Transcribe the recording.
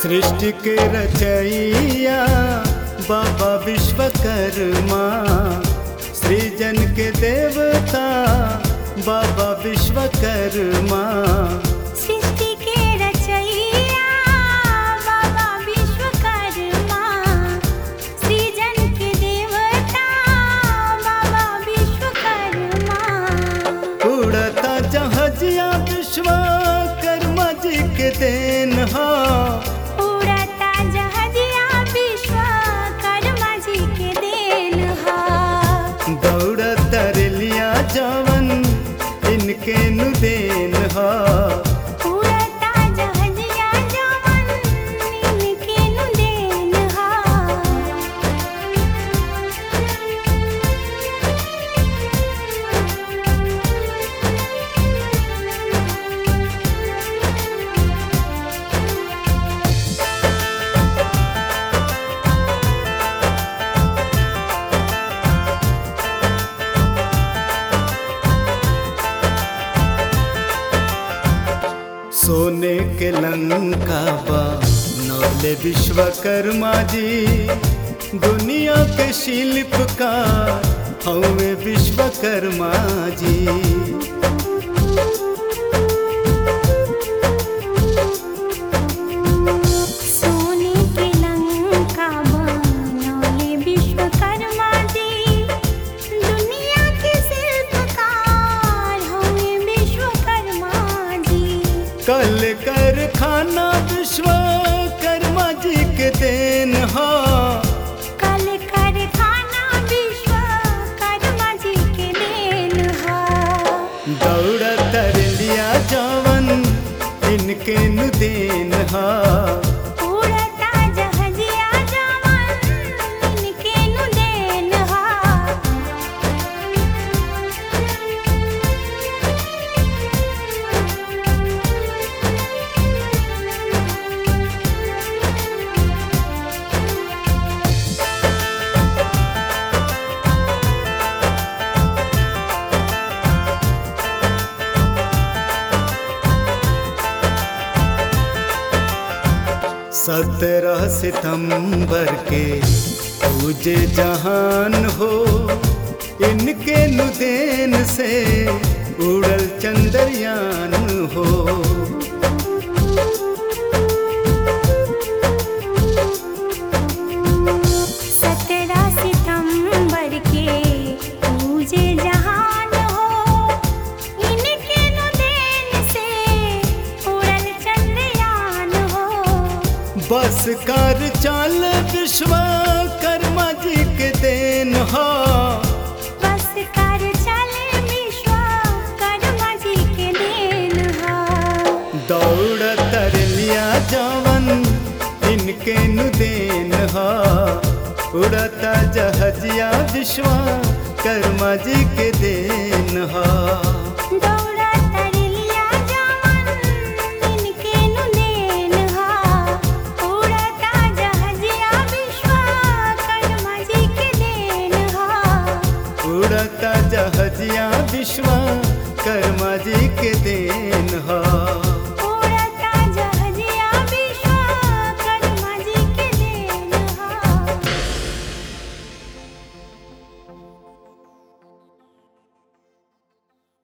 सृष्टि के रचैया बाबा विश्वकर्मा सृजन के देवता बाबा विश्वकर्मा सृष्टि के रचैया बाबा विश्वकर्मा सृजन के देवता बाबा विश्वकर्मा उड़ता जहाजिया विश्वकर्मा जी के देन हा उड़ता जहाजिया विश्वकर्मा जी के देन हा दौड़त रेलिया जवन इनके नु देन हा उड़ता जहाजिया जवन इनके नु देन हा सोने के लंका बा नौले विश्वकर्मा जी दुनिया के शिल्पकार हवे विश्वकर्मा जी सोने के लंका बनौले विश्वकर्मा जी दुनिया के शिल्पकार होंगे विश्वकर्मा जी कल कारखाना विश्वकर्मा जी के देन हा कल कारखाना विश्वकर्मा जी के देन हा दौड़त रेलिया जवन इनके नु देन हा उड़ता जहाजिया जवन इनके नु देन हा सत्रह सितंबर के पूजे जहान हो इनके नुदेन से उड़ल चंद्रयान हो सत्रह सितंबर के पूजे जहान हो इनके नु देन से उड़ल चंद्रयान हो बस कर चाल विश्वकर्मा जी के देन हो बस कर चले विश्वकर्मा जी के देन हा दौड़त रेलिया जवन इनके नु देन हा उड़ता जहाजिया विश्वकर्मा जी के देन हा दौड़ा तरलिया जवन इनके नु देन हा उड़ता जहाजिया विश्वकर्मा जी के देन हा उड़ता जहाजिया विश्वकर्मा जी के देन